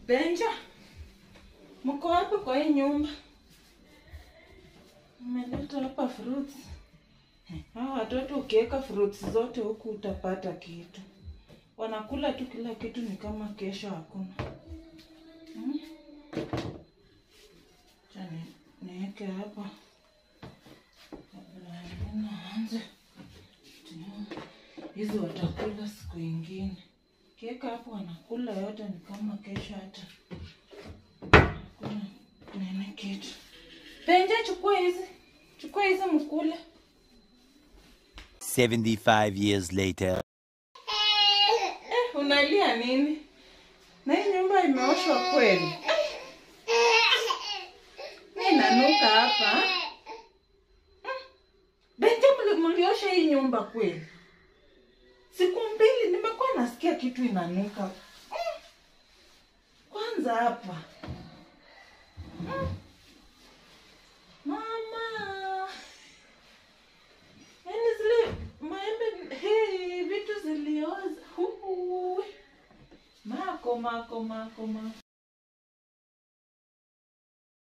Benja, mko wapi kwa hii nyumba? Umeleta hapa fruits. Hawa watoto ukiweka fruits zote huku utapata kitu. Wanakula tu kila kitu, ni kama kesho hakuna. Hmm? Acha ni- niweke hapa kabla naanza. Hizi watakula siku ingine. Kiweka hapo wanakula yote, ni kama kesho hata hakuna nene kitu. Penja, chukua hizi, chukua hizi mkule. 75 years later. Eh, unalia nini? Na hii nyumba imeoshwa kweli? Mi nanuka hapa. Mm. Benja, mli- mliosha hii nyumba kweli? Siku mbili nimekuwa nasikia kitu inanuka. Mm. Kwanza hapa. Mm. Mama. Yaani zile maembe hey, vitu zilioza. Huhu. Mako mako mako mako.